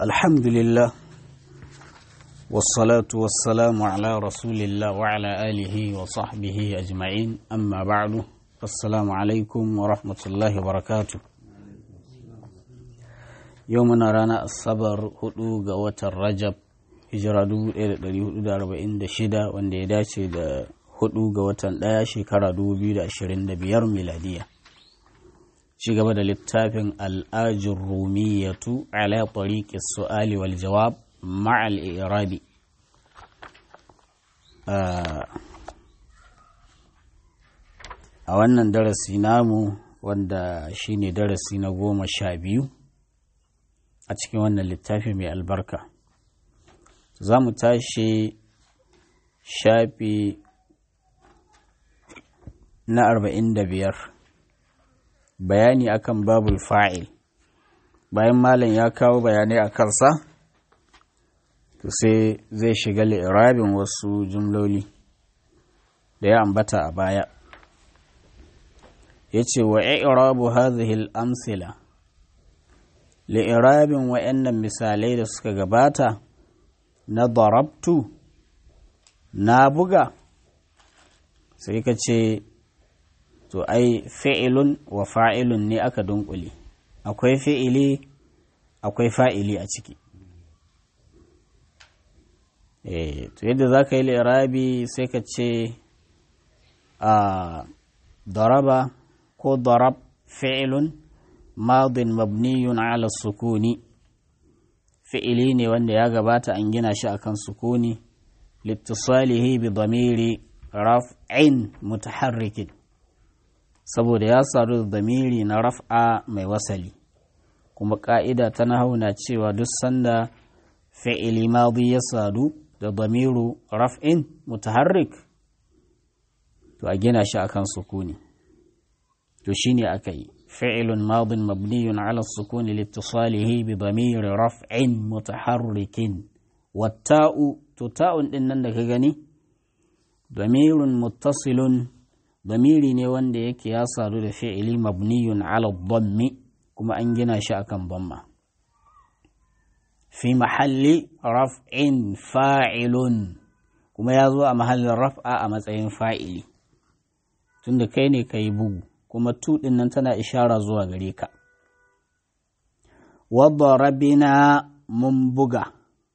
الحمد لله والصلاة والسلام على رسول الله وعلى آله وصحبه أجمعين أما بعد السلام عليكم ورحمة الله وبركاته يومنا رانا الصبر هدوغ وتر رجب hijira 1446 wanda ya dace da hudu ga watan daya shekara 2025 miladiya ci gaba da littafin al'ajin rumiyatu ala tariqi su'ali wal jawab ma'al irabi a wannan darasi namu wanda shine darasi na goma sha biyu a cikin wannan littafi mai albarka za mu tashi shafi na arba'in da biyar bayani akan babul fa'il bayan malam ya kawo bayanai a kansa to sai zai shiga li'irabin wasu jumloli da ya ambata a baya ya ce wa i'rabu hadhihi al-amsila li'irabin wa'annan misalai da suka gabata na darabtu na buga sai ka ce to ai fi'ilun wa fa'ilun ne aka dunkule akwai fi'ili akwai fa'ili a ciki eh to yadda za ka yi lirabi sai ka ce a daraba ko darab fi'ilun madin mabniyun ala sukuni fi'ili ne wanda ya gabata an gina shi akan sukuni littisalihi bi damiri raf'in mutaharrikin saboda ya sadu da damiri na raf'a mai wasali kuma ka'ida ta nahauna cewa duk sanda fi'ili madi ya sadu da damiru raf'in mutaharrik to a gina shi akan sukuni to shine aka yi فعل ماض مبني على السكون لاتصاله بضمير رفع متحرك والتاء تتاء إن عندك غني ضمير متصل ضمير ne wanda yake ya sadu da fi'ili mabniyun ala dhammi kuma an gina shi akan dhamma fi mahalli raf'in fa'ilun kuma ya zo a mahallin raf'a a matsayin fa'ili tunda kai ne kai bugu kuma tuɗin nan tana ishara zuwa gare ka. Wadda rabina mun buga.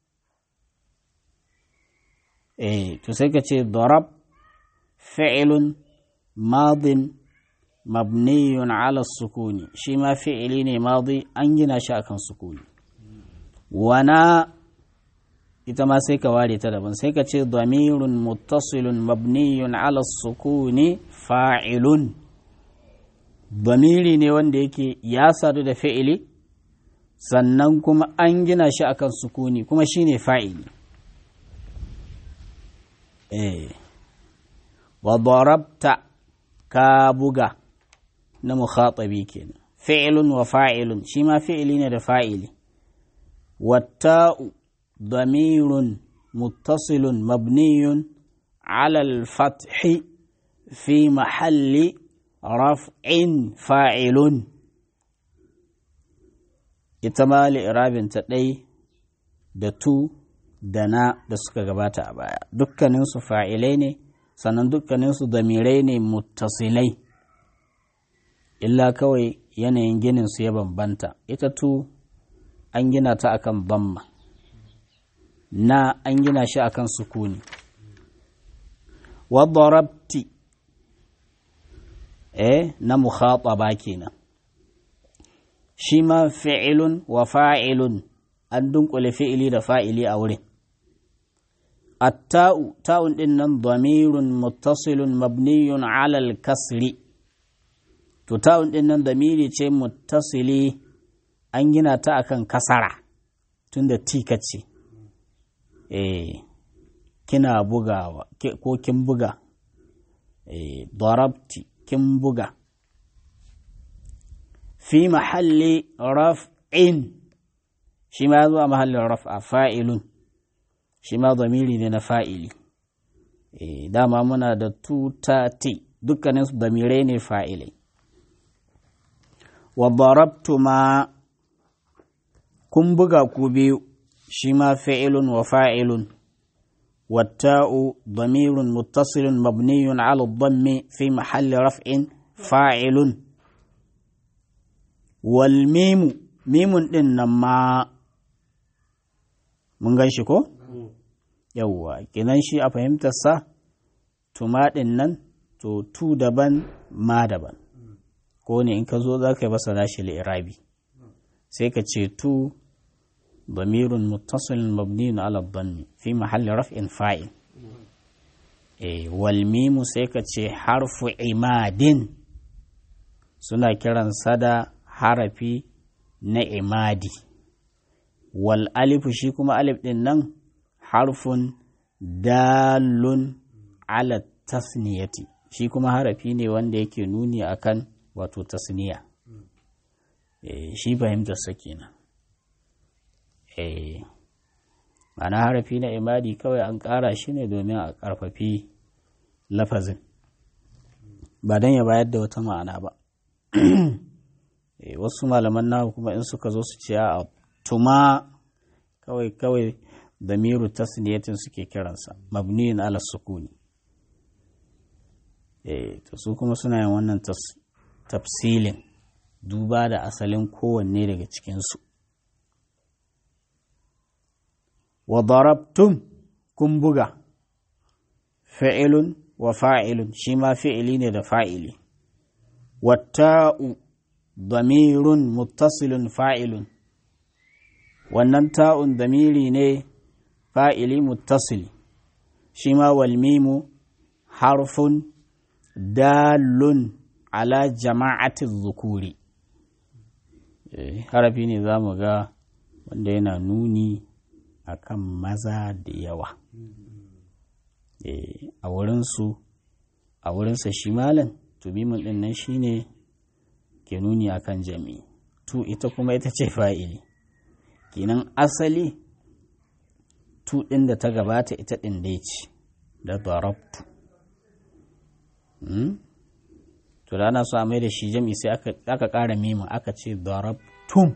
Eh, to sai ka ce darab fi'ilun madin mabniyun ala sukuni shi ma fi'ili ne madi an gina shi akan sukuni. Wana ita ma sai ka ware ta daban sai ka ce damirun muttasilun mabniyun ala sukuni fa'ilun. Bamiri ne wanda yake ya sadu da fi'ili sannan kuma an gina shi akan sukuni kuma shi ne fa'ili. Eh, wa darabta ka buga na mukhatabi kenan fi'ilun wa fa'ilun shi ma fi'ili ne da fa'ili. Watta'u damirun muttasilun mabniyun alal fathi fi mahalli raf'in fa'ilun ita ma li'irabinta ɗai da tu da na da suka gabata a baya dukkaninsu fa'ilai ne sannan dukkaninsu damirai ne muttasilai illa kawai yanayin gininsu ya bambanta ita tu an gina ta akan bamma na an gina shi akan sukuni wadda rabti eh na mukhataba kenan shi ma fi'ilun wa fa'ilun an dunkule fi'ili da fa'ili a wurin atta'u ta'un din nan damirun muttasilun mabniyun alal kasri to ta'un din nan damiri ce muttasili an gina ta akan kasara tunda tika ce eh kina bugawa ko kin buga eh darabti kin buga fi mahalli raf'in shi ma zuwa mahallin raf'a fa'ilun shi ma zamiri ne na fa'ili dama muna da tutati dukkaninsu damirai ne fa'ilai wa darabtu ma kun buga ku biyu shi ma fi'ilun wa fa'ilun والتاء ضمير متصل مبني على الضم في محل رفع فاعل والميم ميم إنما mun gan shi ko? yawwa kinan shi a fahimtarsa tuma ɗin nan to tu daban ma daban ko ne in ka zo za ka yi basa nashi li'irabi sai ka ce tu ضمير متصل مبني على الضم في محل رفع فاعل إيه والميم سيكا حرف عماد سنة كران صدا حرفي نعمادي والألف شيكما ألف إنن حرف دال على التثنية شيكما حرفي ne wanda yake nuni akan wato tasniya eh shi fahimtar sa kenan ma'ana harafi na imadi kawai an ƙara shi ne domin a ƙarfafi lafazin ba don ya bayar da wata ma'ana ba wasu malaman nahu kuma in suka zo su ce a tuma kawai kawai da miru tasniyatin suke kiransa mabniyin ala sukuni to su kuma suna yin wannan tafsilin duba da asalin kowanne daga cikinsu wa darabtum kun buga fi'ilun wa fa'ilun shi ma fi'ili ne da fa'ili watta'u damirun muttasilun fa'ilun wannan ta'un damiri ne fa'ili muttasili shi ma walmimu harfun dalun ala jama'atin zukuri harafi ne za mu ga wanda yana nuni akan maza da yawa a wurinsu a wurinsa shi malam tubimin din nan shine ke nuni akan jami'i tu ita kuma ita ce fa'ili kenan asali tu ɗin da ta gabata ita ɗin dai ce da darabtu to da ana so a mai da shi jami'i sai aka ƙara mimin aka ce darabtum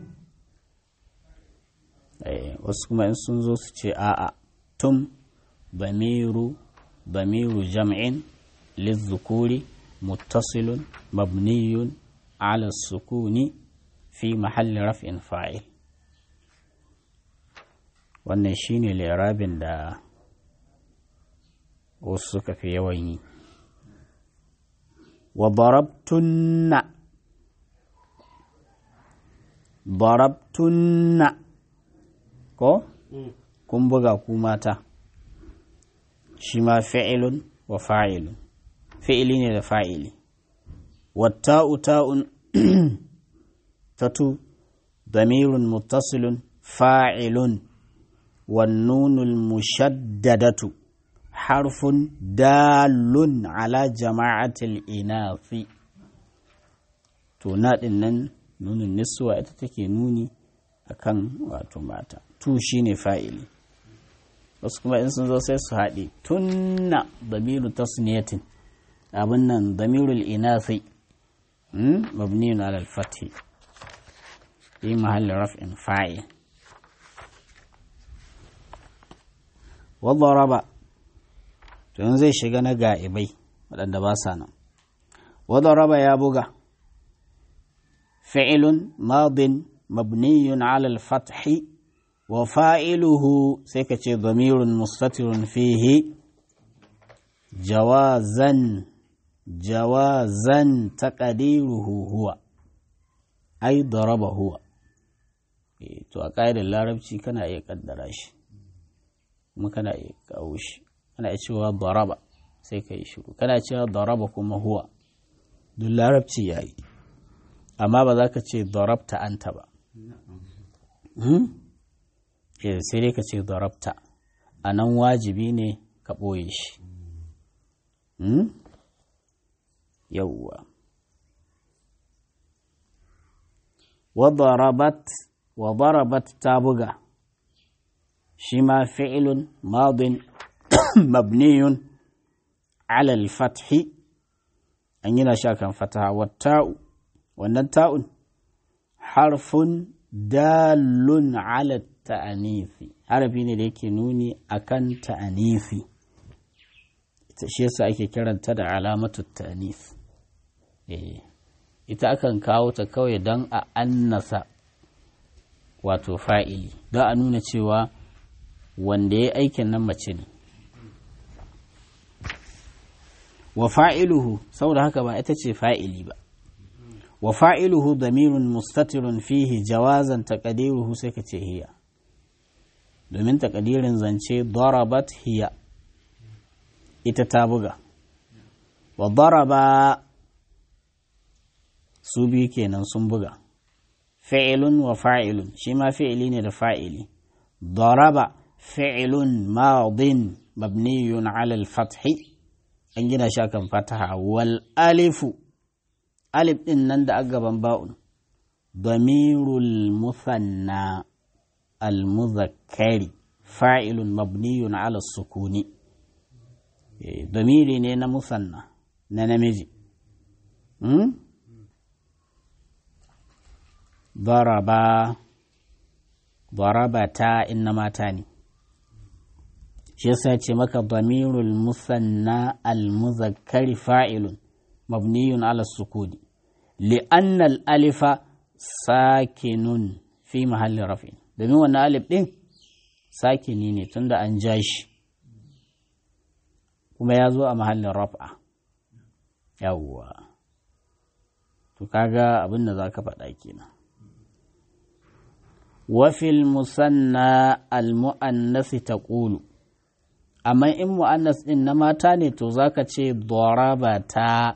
wasu kuma in sun zo su ce a'a tum bamiru bamiru jam'in lizzukuri muttasilun mabniyun ala sukuni fi mahalli raf'in fa'il wannan shine lirabin da wasu suka fi yawan yi wa darabtunna darabtunna ko kun buga ku mata shi ma fi'ilun wa fa'ilun fi'ili ne da fa'ili watta'u ta'un tatu damirun muttasilun fa'ilun والنون المشددة حرف دال على جماعة الإناث to na ɗin nan nunin niswa ita take nuni akan wato mata tu shine fa'ili wasu kuma in sun zo sai su haɗe tunna damiru tasniyatin abin nan damirul inathi mabniyun ala al-fathi fi mahalli raf'in fa'il wadaraba to yanzu zai shiga na ga'ibai waɗanda ba sa nan wadaraba ya buga fi'ilun madin mabniyun ala al-fathi wa fa'iluhu sai ka ce damirun mustatirun fihi jawazan jawazan taqdiruhu huwa ai daraba huwa to a ƙa'idar larabci kana iya ƙaddara shi kuma kana iya kawo shi kana iya cewa daraba sai ka yi shiru kana cewa daraba kuma huwa duk larabci ya yi amma ba za ka ce darabta anta ba sai dai ka ce darabta a nan wajibi ne ka ɓoye shi yauwa wa darabat ta buga shi ma fi'ilun madin mabniyun ala al-fathi an yana sha kan fataha wa ta'u wannan ta'un harfun dalun ala ta'anifi harafi ne da yake nuni akan ta'anifi shi yasa ake kiranta da alamatu ta'anif ita akan kawo ta kawai don a annasa wato fa'ili don a nuna cewa wanda ya aikin nan mace ne wa fa'iluhu saboda haka ba ita ce fa'ili ba wa fa'iluhu damirun mustatirun fihi jawazan taƙadiruhu sai ka ce hiya domin taƙadirin zance darabat hiya ita ta buga wa daraba su biyu kenan sun buga fi'ilun wa fa'ilun shi ma fi'ili ne da fa'ili daraba fi'ilun madin mabniyun ala al-fathi an gina shi akan fataha wal alifu alif din nan da gaban ba'un damirul musanna al muzakkari fa'ilun mabniyun ala sukuni damiri ne na musanna na namiji daraba darabata inna mata ne shi yasa ce maka damirul musanna al muzakkari fa'ilun mabniyun ala sukuni li'anna al alifa sakinun fi mahallin rafin domin wannan alif din sakini ne tunda an ja shi kuma ya zo a mahallin raf'a yawwa to kaga abin da za ka faɗa kenan wafil musanna al-mu'annasi taqulu amma in mu'annas din na mata ne to zaka ce darabata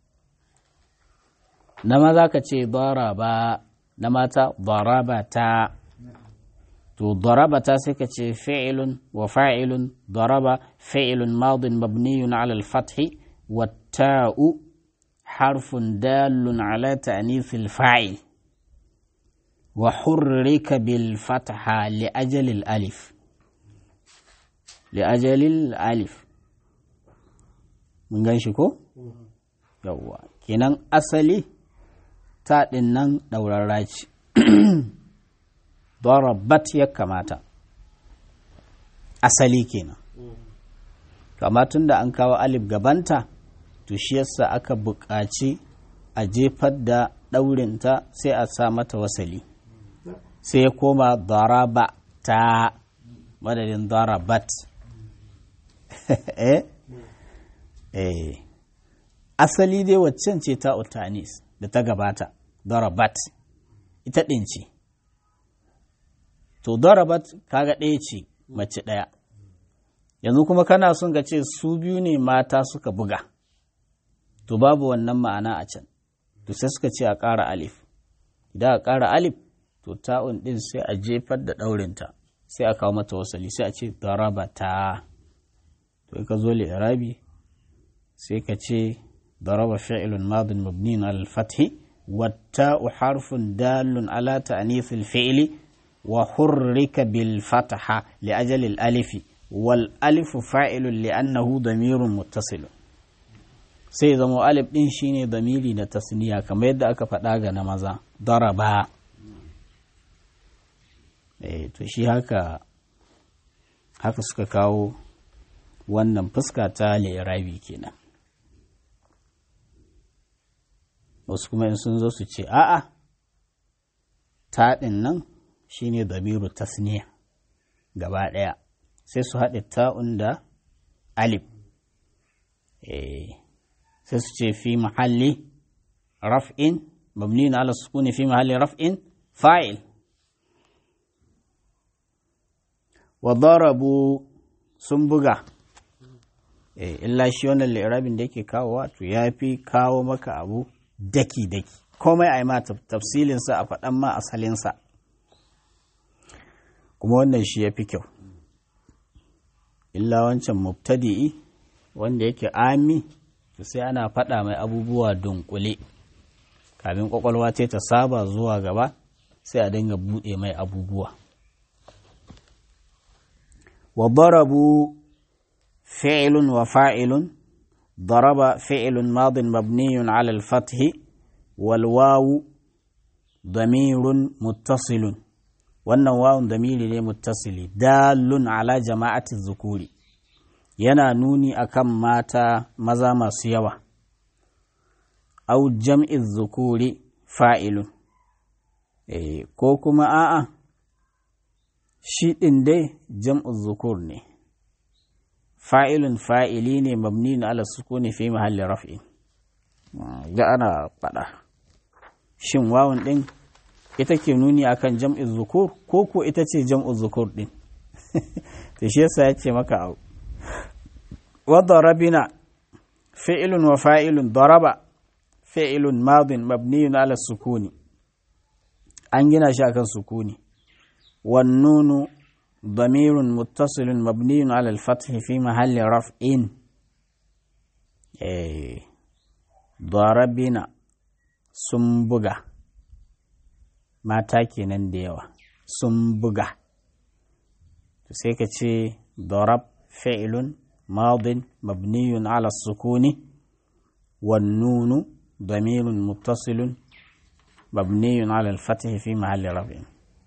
na maza ka ce daraba na mata darabata to darabata sai ka ce fi'ilun wa fa'ilun daraba fi'ilun madin mabniyun ala al-fathi wa ta'u harfun dalun ala ta'nithil fa'il وحرك بالفتحة لأجل الألف لأجل الألف mun gan shi ko? yawwa kenan asali ta nan ɗaurarra ce darabat ya kamata asali kenan kama tun da an kawo alif gabanta to shi yasa aka buƙaci a jefar da ɗaurinta sai a sa mata wasali sai ya koma daraba ta madadin darabat eh eh asali dai waccan ce ta utanis da ta gabata darabat ita ɗin ce to darabat kaga ɗaya ce mace ɗaya yanzu kuma kana son ka ce su biyu ne mata suka buga to babu wannan ma'ana a can to sai suka ce a ƙara alif idan a ƙara alif to ta'un ɗin sai a jefar da ɗaurinta sai a kawo mata wasali sai a ce darabata to ka zo li'irabi sai ka ce daraba fi'lun madin mabniun al fathi والتاء حرف دال على تأنيث الفعل وحرك بالفتحة لأجل الألف والألف فاعل لأنه ضمير متصل sai zama alif ɗin shine damiri na tasniya kamar yadda aka faɗa ga na maza daraba eh to shi haka haka suka kawo wannan fuska ta lirabi kenan wasu kuma in sun zo su ce a'a taɗin nan shine damiru tasniya gaba ɗaya sai su haɗe ta'un da alif sai su ce fi mahalli raf'in mabni na ala sukuni fi mahalli raf'in fa'il wa darabu sun buga illa shi wannan lirabin da yake kawowa to ya fi kawo maka abu daki-daki komai a yi ma tafsilinsa a faɗan ma asalinsa kuma wannan shi ya fi kyau illa wancan mubtadi'i wanda yake ami to sai ana faɗa mai abubuwa dunkule kafin kwakwalwa ta ta saba zuwa gaba sai a dinga buɗe mai abubuwa wa darabu fi'lun wa fa'ilun ضرب فعل ماض مبني على الفتح والواو damirun muttasilun wannan wawun damiri ne muttasili dalun ala jama'ati zukuri yana nuni akan mata maza masu yawa au jam'i zukuri fa'ilun e, ko kuma a'a shi ɗin dai jam'u zukur ne fa'ilun fa'ili ne mabni na ala sukuni fi mahallin raf'in ga ana faɗa shin wawun ɗin ita ke nuni akan jam'in zukur ko ko ita ce jam'u zukur ɗin to shi yasa ya ce maka au wadda rabina fi'ilun wa fa'ilun daraba fi'ilun madin mabniyun ala sukuni an gina shi akan sukuni wannunu ضمير متصل مبني على الفتح في محل رفع إيه ضربنا sun buga mata kenan da yawa sun buga sai ka ce darab fi'lun madin mabniyun ala sukuni والنون ضمير متصل مبني على الفتح في محل رفع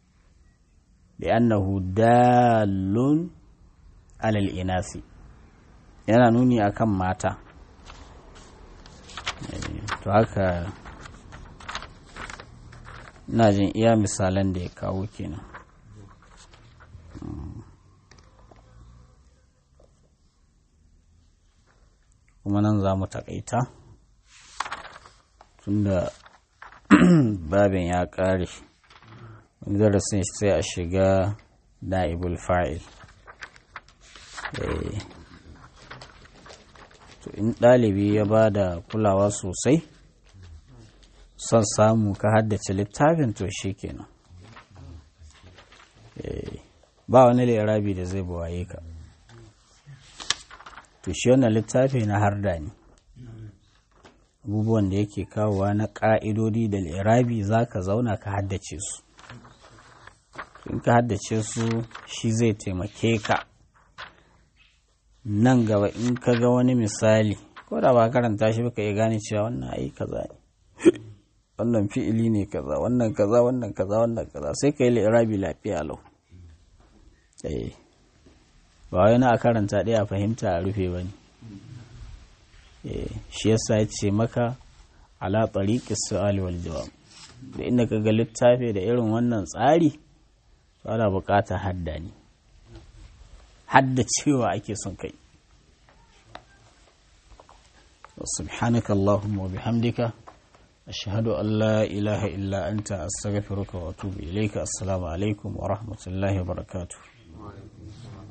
لأنه دال على الإناث yana nuni akan mata to haka ina jin iya misalan da ya kawo kenan kuma nan za mu takaita tunda babin ya ƙare darasin sai a shiga na'ibul fa'il to in ɗalibi ya ba da kulawa sosai son samu ka haddace littafin to shi kenan ba wani lirabi da zai buwaye ka to shi wannan littafi na harda ne abubuwan da yake kawowa na ƙa'idodi da lirabi za ka zauna ka haddace su in ka haddace su shi zai taimake ka nan gaba in ka ga wani misali ko da ba karanta shi baka iya gane cewa wannan ai kaza ne wannan fi'ili ne kaza wannan kaza wannan kaza wannan kaza sai ka yi lirabi lafiya lau eh ba wai na a karanta ɗaya a fahimta a rufe ba ne shi yasa ya ce maka ala tariqi su'ali wal jawab da inda ka ga littafi da irin wannan tsari ana buƙatar hadda ne hadda cewa ake son kai سبحانك اللهم وبحمدك أشهد أن لا إله إلا أنت أستغفرك وأتوب إليك السلام عليكم ورحمة الله وبركاته